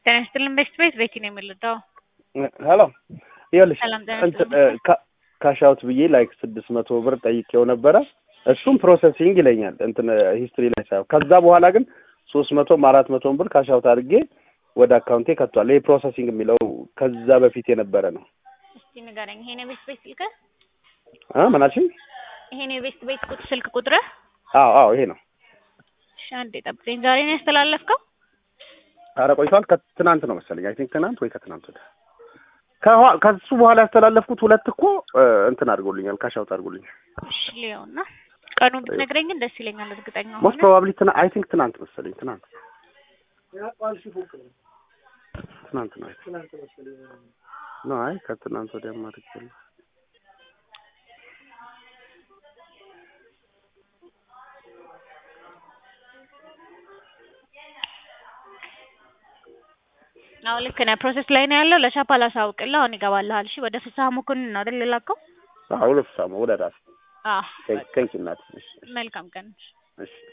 ጤና ይስጥልን ቤስት ቤት ቤቲ ነው የምልጠው። ሄሎ ይኸውልሽ ሰላም ጤና እንትን ይስጥልን። ካሻውት ብዬ ላይክ ስድስት መቶ ብር ጠይቄው ነበረ። እሱም ፕሮሰሲንግ ይለኛል እንትን ሂስትሪ ላይ ሳይሆን ከዛ በኋላ ግን ሶስት መቶም አራት መቶም ብር ካሻውት አድርጌ ወደ አካውንቴ ከቷል። ይሄ ፕሮሰሲንግ የሚለው ከዛ በፊት የነበረ ነው። እስቲ ንገረኝ። ይሄ ነው ቤስት ቤት ስልክህ? አ ምን አልሽኝ? ይሄ ነው የቤስት ቤት ቁጥ ስልክ ቁጥርህ? አዎ አዎ ይሄ ነው። እሺ አንዴ ጠብቀኝ። ዛሬ ነው ያስተላለፍከው? አረ ቆይቷል። ከትናንት ነው መሰለኝ። አይ ቲንክ ትናንት ወይ ከትናንት ወዲያ ከኋ- ከሱ በኋላ ያስተላለፍኩት ሁለት እኮ እ፣ እንትን አድርጎልኛል፣ ካሻውት አድርጎልኛል። እሺ ሊሆንና ቀኑን ብትነግረኝ ግን ደስ ይለኛል። እርግጠኛ ሞስት ሆነ ፕሮባብሊ ትና አይ ቲንክ ትናንት መሰለኝ። ትናንት ትናንት ነው። ኖ አይ ከትናንት ወዲያም አድርጌያለሁ። አዎ ልክ ነህ። ፕሮሰስ ላይ ነው ያለው። ለሻፓ ላሳውቅልህ። አሁን ይገባልሃል። እሺ ወደ ፍስሀ መኮንን ነው አይደል የላከው? አዎ ሁለት ሳሙ ወደ ራስ አዎ ቴንክ ቴንክ እናት። እሺ መልካም ቀን። እሺ